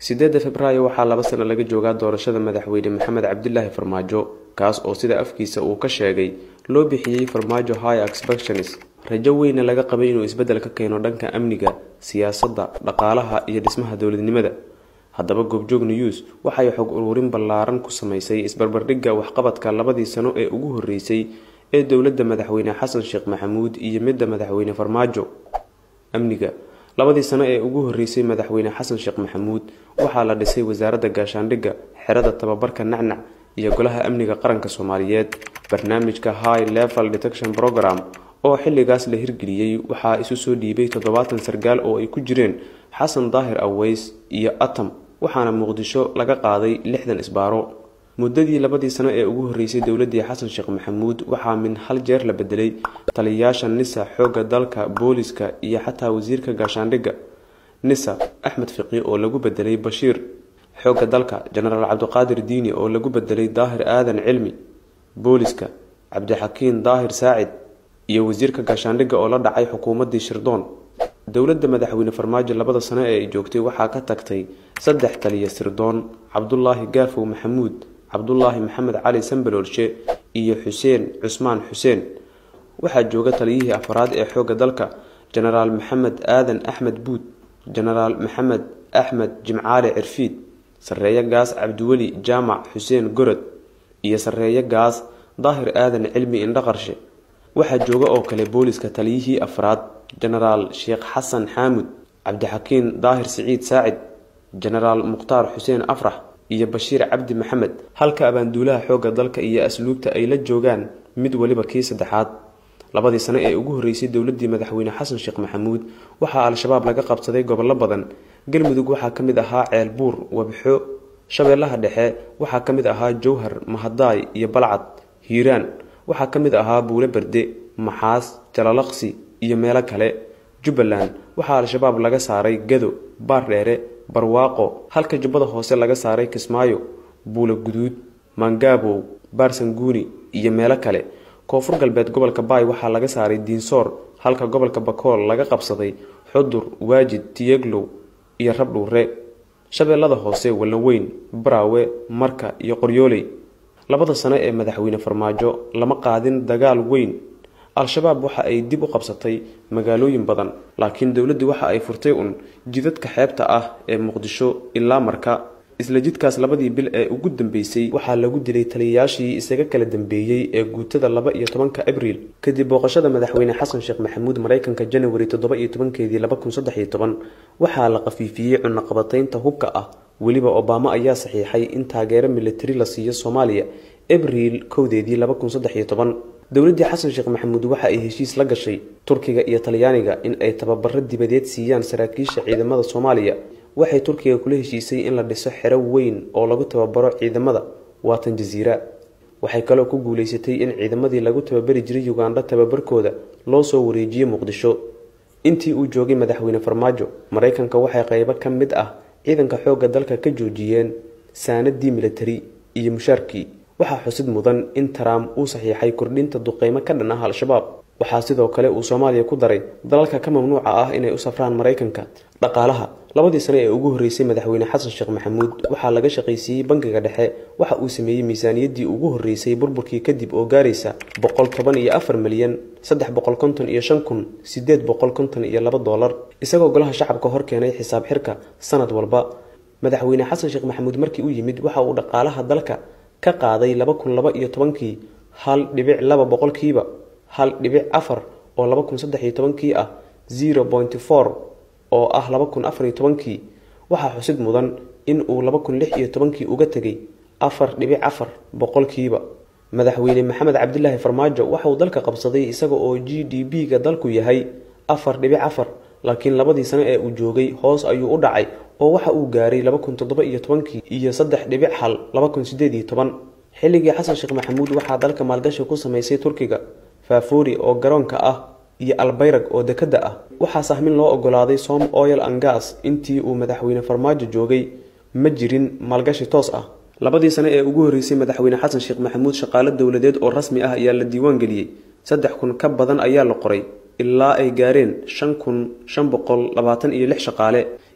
sideedda februaayo waxaa laba sano laga joogaa doorashada madaxweyne maxamed cabdilaahi farmaajo kaas oo sida afkiisa uu ka sheegay loo bixiyey farmaajo high expections rajo weyna laga qabay inuu isbeddel ka keeno dhanka amniga siyaasadda dhaqaalaha iyo dhismaha dowladnimada haddaba goobjoog news waxay xog uruurin ballaaran ku samaysay isbarbardhigga waxqabadka labadii sano ee ugu horreysay ee dowladda madaxweyne xasan sheekh maxamuud iyo midda madaxweyne farmaajo amniga labadii sano ee ugu horreysay madaxweyne xasan sheekh maxamuud waxaa la dhisay wasaaradda gaashaandhigga xerada tababarka nacnac iyo golaha amniga qaranka soomaaliyeed barnaamijka high level detection program oo xilligaas la hirgeliyey waxaa isu soo dhiibay toddobaatan sargaal oo ay ku jireen xasan daahir aweys iyo atam waxaana muqdisho laga qaaday lixdan isbaaro muddadii labadii sano ee ugu horreysay dowladii xasan sheekh maxamuud waxaa min hal jeer la bedelay taliyayaasha nisa xoogga dalka booliska iyo xataa wasiirka gaashaandhigga nisa axmed fiqi oo lagu bedelay bashiir xoogga dalka jenaraal cabdiqaadir diini oo lagu bedelay daahir aadan cilmi booliska cabdixakiin daahir saacid iyo wasiirka gaashaandhigga oo la dhacay xukuumaddii shirdoon dowladda madaxweyne farmaajo labada sano ee ay joogtay waxaa ka tagtay saddex taliya sirdoon cabdulaahi gaafow maxamuud cabdulaahi maxamed cali sambaloolshe iyo xuseen cusmaan xuseen waxaa jooga taliyihii afaraad ee xoogga dalka jenaraal maxamed aadan axmed buud jenaraal maxamed axmed jimcaale cirfiid sarreeye gaas cabdiweli jaamac xuseen gorod iyo sarreeye gaas daahir aadan cilmi indhaqarshe waxaa jooga oo kale booliska taliyihii afraad jenaraal sheekh xasan xaamud cabdixakiin daahir siciid saacid jenaraal mukhtaar xuseen afrax iyo bashiir cabdi maxamed halka abaanduulaha xoogga dalka iyo asluubta ay la joogaan mid waliba kii saddexaad labadii sano ee ugu horreysay dowladii madaxweyne xasan sheekh maxamuud waxaa al-shabaab laga qabsaday gobollo badan galmudug waxaa ka mid ahaa ceelbuur wabxo shabeellaha dhexe waxaa ka mid ahaa jowhar mahadaay iyo balcad hiiraan waxaa ka mid ahaa buule berde maxaas jalalaqsi iyo meelo kale jubbaland waxaa al-shabaab laga saaray gado baardheere barwaaqo halka jubbada hoose laga saaray kismaayo buule guduud mangaabow baarsanguuni iyo meelo kale koonfur galbeed gobolka baay waxaa laga saaray diinsoor halka gobolka bakool laga qabsaday xudur waajid tiyeglow iyo rabdhuure shabeellada hoose wallanweyn baraawe marka iyo qoryooley labada sano ee madaxweyne farmaajo lama qaadin dagaal weyn al-shabaab waxa ay dib u qabsatay magaalooyin badan laakiin dowladdu waxa ay furtay un jidadka xeebta ah ee muqdisho ilaa marka isla jidkaas labadii bil ee ugu dambeysay waxaa lagu dilay taliyayaashii isaga kala dambeeyey ee guutada laba iyo tobanka abriil kadib booqashada madaxweyne xasan sheekh maxamuud mareykanka janawari toddoba iyo tobankeedii laba kun saddex iyo toban waxaa la qafiifiyey cunaqabataynta hubka ah weliba obama ayaa saxiixay in taageero militari la siiyo soomaaliya abriil kowdeedii laba kun saddex iyo toban dowladdii xasan sheekh maxamuud waxa ay heshiis la gashay turkiga iyo talyaaniga in ay tababaro dibadeed siiyaan saraakiisha ciidamada soomaaliya waxay turkiga kula heshiisay in la dhiso xero weyn oo lagu tababaro ciidamada waatan jasiira waxay kaloo ku guuleysatay in ciidamadii lagu tababari jiray ugandha tababarkooda loo soo wareejiyo muqdisho intii uu joogay madaxweyne farmaajo maraykanka waxay qaybo ka mid ah ciidanka xoogga dalka ka joojiyeen saanadii militari iyo mushaarkii waxaa xusid mudan in trump uu saxiixay kordhinta duqeymo ka dhan ah al-shabaab waxaa sidoo kale uu soomaaliya ku daray dalalka ka mamnuuca ah inay u safraan maraykanka dhaqaalaha labadii sano ee ugu horreysay madaxweyne xasan sheekh maxamuud waxaa laga shaqaysiiyey bangiga dhexe waxa uu sameeyey miisaaniyaddii ugu horreysay burburkii kadib oo gaaraysa boqol toban iyo afar milyan saddex boqol konton iyo shan kun sideed boqol konton iyo laba doolar isagoo golaha shacabka hor keenay xisaab xirka sanad walba madaxweyne xasan sheekh maxamuud markii uu yimid waxa uu dhaqaalaha dalka ka qaaday laba kun laba iyo tobankii hal dhibic laba boqolkiiba hal dhibic afar oo laba kun saddex iyo tobankii ah zero pointy four oo ah laba kun afar iyo tobankii waxaa xusid mudan in uu laba kun lix iyo tobankii uga tegay afar dhibic afar boqolkiiba madaxweyne maxamed cabdilaahi farmaajo waxauu dalka qabsaday isaga oo g d b ga dalku yahay afar dhibic afar laakiin labadii sano ee uu joogay hoos ayuu u dhacay oo waxa uu gaaray laba kun toddoba iyo tobankii iyo saddex dhibic hal laba kun sideed iyo toban xilligii xasan sheekh maxamuud waxaa dalka maalgashi ku samaysay turkiga faafoori oo garoonka ah iyo albayrag oo dekadda ah waxaa sahmin loo ogolaaday som oil angas intii uu madaxweyne farmaajo joogay ma jirin maalgashi toos ah labadii sano ee ugu horreysay madaxweyne xasan sheekh maxamuud shaqaalo dowladeed oo rasmi ah ayaa la diiwaan geliyey saddex kun ka badan ayaa la qoray ilaa ay gaareen shan kun shan boqol labaatan iyo lix shaqaale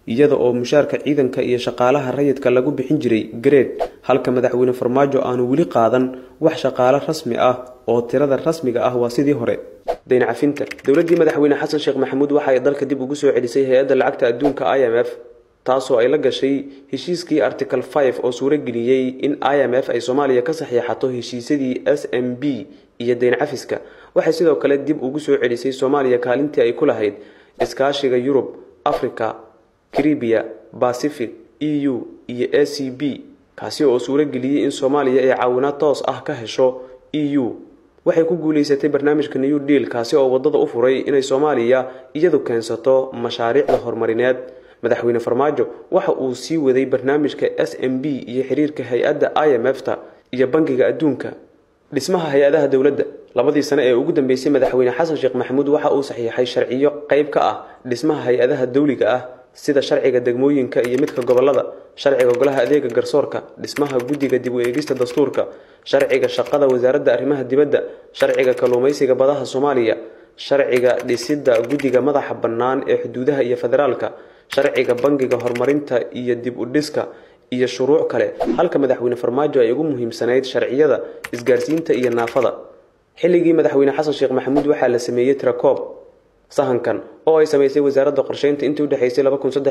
iyada oo mushaarka ciidanka iyo shaqaalaha rayidka lagu bixin jiray gareed halka madaxweyne farmaajo aanu weli qaadan wax shaqaale rasmi ah oo tirada rasmiga ah waa sidii hore dayn cafinta dowladdii madaxweyne xasan sheekh maxamuud waxa ay dalka dib ugu soo celisay hay-adda lacagta adduunka i m f taasoo ay la gashay heshiiskii article five oo suurageliyey in i m f ay soomaaliya ka saxiixato heshiisyadii s m b iyo dayn cafiska waxay sidoo kale dib ugu soo celisay soomaaliya kaalintii ay ku lahayd iskaashiga yurub africa caribiya pacific e u iyo a c b kaasi oo suurageliyey in soomaaliya ay caawinaad toos ah ka hesho e u waxay ku guulaysatay barnaamijka new deal kaasi oo waddada u furay inay soomaaliya iyadu keensato mashaariicda horumarineed madaxweyne farmaajo waxa uu sii waday barnaamijka s m b iyo xiriirka hay-adda i m f ta iyo bangiga adduunka dhismaha hay-adaha dowladda labadii sane ee ugu dambeysay madaxweyne xasan sheekh maxamuud waxa uu saxiixay sharciyo qayb ka ah dhismaha hay-adaha dawliga ah sida sharciga degmooyinka iyo midka gobolada sharciga golaha adeega garsoorka dhismaha guddiga dib u eegista dastuurka sharciga shaqada wasaaradda arrimaha dibadda sharciga kalluumaysiga badaha soomaaliya sharciga dhisidda guddiga madaxa bannaan ee xuduudaha iyo federaalka sharciga bangiga horumarinta iyo dib u dhiska iyo shuruuc kale halka madaxweyne farmaajo ay ugu muhiimsanayd sharciyada isgaarsiinta iyo naafada xilligii madaxweyne xasan sheekh maxamuud waxaa la sameeyey tirakoob sahankan oo ay samaysay wasaaradda qorsheynta intii udhexaysay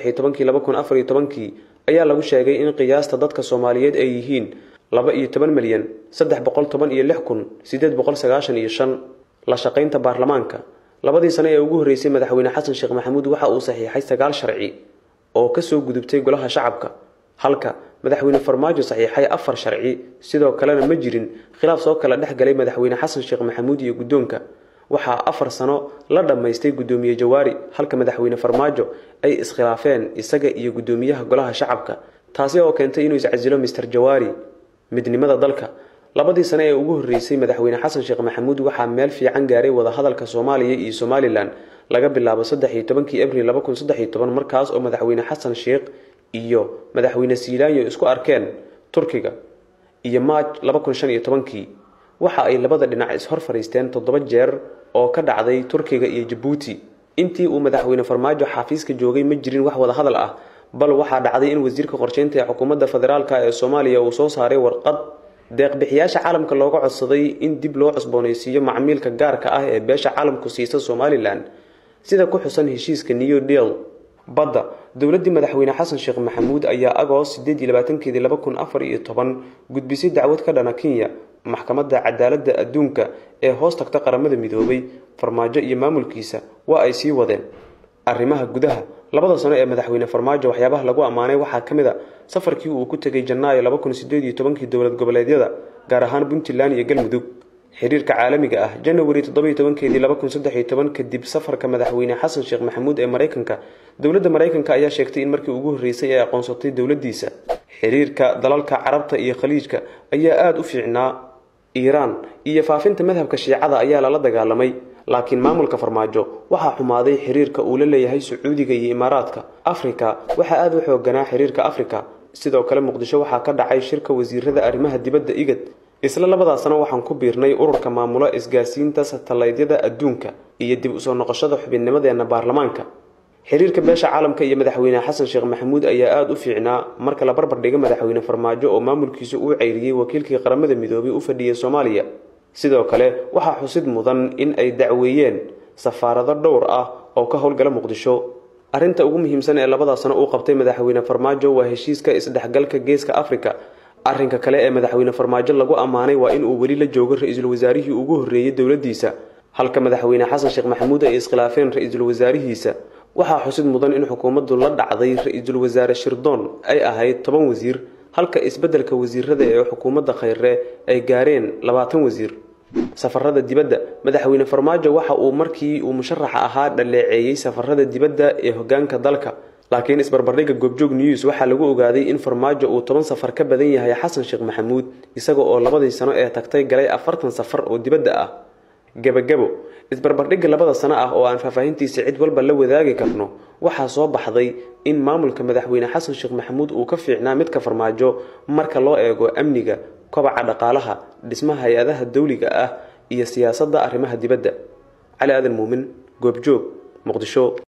kii ayaa lagu sheegay in qiyaasta dadka soomaaliyeed ay yihiin laba iyo toban milyan saddex boqol toban iyo lix kun sideed boqol sagaashan iyo shan la shaqaynta baarlamaanka labadii sane ee ugu horreysay madaxweyne xasan sheekh maxamuud waxa uu saxiixay sagaal sharci oo kasoo gudubtay golaha shacabka halka madaxweyne farmaajo saxiixay afar sharci sidoo kalena ma jirin khilaaf soo kala dhex galay madaxweyne xasan sheekh maxamuud iyo guddoonka waxaa afar sano la dhammaystay guddoomiye jawaari halka madaxweyne farmaajo ay iskhilaafeen isaga iyo guddoomiyaha golaha shacabka taasi oo keentay inuu iscasilo mister jawaari midnimada dalka labadii sane ee ugu horreysay madaxweyne xasan sheekh maxamuud waxaa meel fiican gaaray wadahadalka soomaaliya iyo somalilan laga bilaabo saddex-iyo tobankii abril laba kun saddex iyo toban markaas oo madaxweyne xasan sheekh iyo madaxweyne siilaanyo isku arkeen turkiga iyo maaj laba kun shan iyo tobankii waxa ay labada dhinac is-hor fadhiisteen toddoba jeer oo ka dhacday turkiga iyo jabuuti intii uu madaxweyne farmaajo xafiiska joogay ma jirin wax wada hadal ah bal waxaa dhacday in wasiirka qorsheynta ee xukuumadda federaalk ee soomaaliya uu soo saaray warqad deeqbixiyaasha caalamka looga codsaday in dib loo cusboonaysiiyo macmiilka gaarka ah ee beesha caalamku siisa somalilan sida ku xusan heshiiska new deal badda dowladdii madaxweyne xasan sheekh maxamuud ayaa agoos keedii gudbisay dacwad ka dhana kenya maxkamadda cadaaladda adduunka ee hoos tagta qaramada midoobay farmaajo iyo maamulkiisa waa ay sii wadeen arrimaha gudaha labada sano ee madaxweyne farmaajo waxyaabaha lagu ammaanay waxaa ka mid a safarkii uu ku tegay janaayo dowlad goboleedyada gaar ahaan puntland iyo galmudug xiriirka caalamiga ah janawari kadib safarka madaxweyne xasan sheekh maxamuud ee maraykanka dowladda maraykanka ayaa sheegtay in markii ugu horreysay ay aqoonsatay dowladdiisa xiriirka dalalka carabta iyo khaliijka ayaa aada u fiicnaa iiraan iyo faafinta madhabka shiicada ayaa lala dagaalamay laakiin maamulka farmaajo waxaa xumaaday xiriirka uu la leeyahay sacuudiga iyo imaaraadka afrika waxaa aada u xooganaa xiriirka afrika sidoo kale muqdisho waxaa ka dhacay shirka wasiirada arrimaha dibadda igad isla labadaa sano waxaan ku biirnay ururka maamula isgaarsiinta satalaydyada adduunka iyo dib usoo noqoshada xubinnimadeena baarlamaanka xiriirka beesha caalamka iyo madaxweyne xasan sheekh maxamuud ayaa aada u fiicnaa marka la barbar dhiga madaxweyne farmaajo oo maamulkiisu uu ceyriyey wakiilkii qaramada midoobay u fadhiyay soomaaliya sidoo kale waxaa xusid mudan in ay dacweeyeen safaarado dhowr ah oo ka howlgala muqdisho arrinta ugu muhiimsan ee labadaa sano uu qabtay madaxweyne farmaajo waa heshiiska isdhexgalka geeska afrika arrinka kale ee madaxweyne farmaajo lagu ammaanay waa in uu weli la joogo ra-iisul wasaarihii ugu horreeyey dowladdiisa halka madaxweyne xasan sheekh maxamuud ay iskhilaafeen ra-iisul wasaarihiisa waxaa xusid mudan in xukuumaddu la dhacday ra-iisul wasaare shirdoon ay ahayd toban wasiir halka isbeddelka wasiirada ee xukuumadda khayre ay gaareen labaatan wasiir safarada dibadda madaxweyne farmaajo waxa uu markii uu musharaxa ahaa dhaleeceeyey safarada dibadda ee hogaanka dalka laakiin isbarbardhigga goobjoog news waxaa lagu ogaaday in farmaajo uu toban safar ka badan yahay xasan sheekh maxamuud isaga oo labadii sano ee tagtay galay afartan safar oo dibadda ah gebagabo isbarbardhigga labada sano ah oo aan faahfaahintiisa cid walba la wadaagi karno waxaa soo baxday in maamulka madaxweyne xasan sheekh maxamuud uu ka fiicnaa midka farmaajo marka loo eego amniga kobaca dhaqaalaha dhismaha hay-adaha dawliga ah iyo siyaasadda arrimaha dibadda cali aadan muumin goobjoog muqdisho